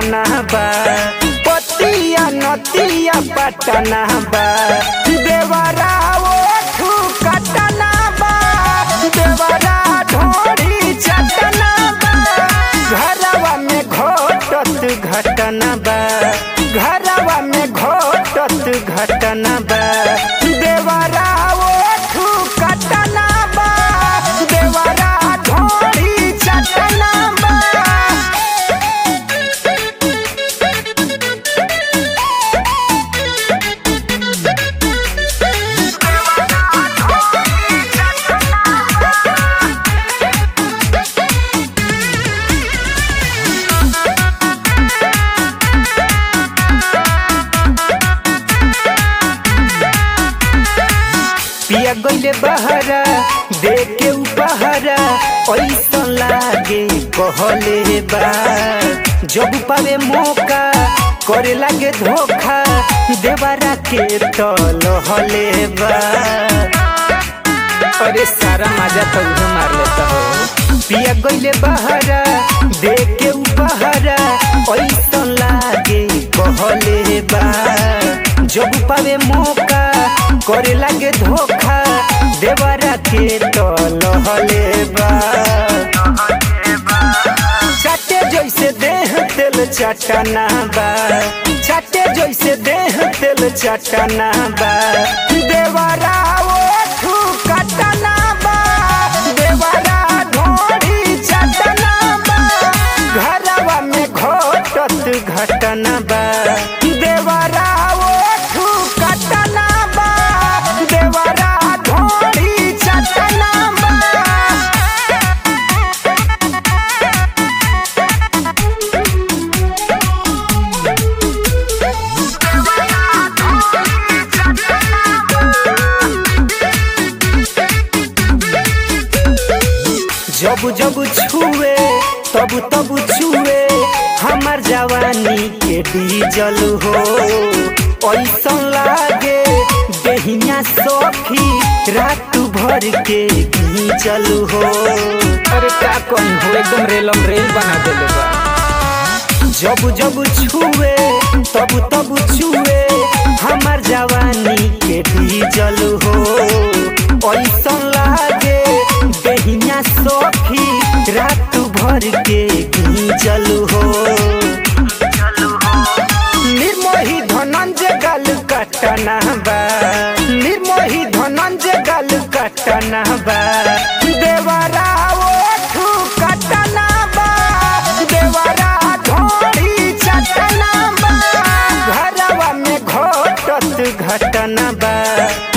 चटना बा पतिया नतिया पटना बा देवरा ओठू कटना बा देवरा ढोरी चटना बा घरवा में घोटत घटना बा घरवा में घोटत घटना बा देवरा ओठू कटना बा देवरा ढोरी चटना बा पिया गईले बहरा दे के उपहरा ऐसा लागे कहले बा जब पावे मौका करे लागे धोखा देवरा के तल हले बा अरे सारा मजा तो उहे मार लेता हो पिया गईले बहरा दे के उपहरा ऐसा लागे कहले बा जब पावे मौका करे लागे धोखा देवरा के तल हले बा चाटे जैसे देह तेल चटना बा चाटे जैसे देह तेल चटना बा देवरा ओठू कटना बा देवरा ढोरी चटना बा घरवा में घोटत घटना बा देवरा ओठू कटना बा देवरा ढोरी चटना बा जब जब छुए तब तब छुए हमार जवानी के डीजल हो ऐसा लागे देहिया सखी रात भर के घींचल हो अरे का कौन हो एकदम रेलम रेल बना देले बा जब जब छुए तब तब छुए हमार जवानी के डीजल हो ऐसा लागे देहिया सखी रात भर के घींचल हो निर्मोही धनंजय गल कटना बा निर्मोही धनंजय गल कटना बा देवरा ओठू कटना बा देवरा ढोरी चटना बा घरवा में घोटत घटना बा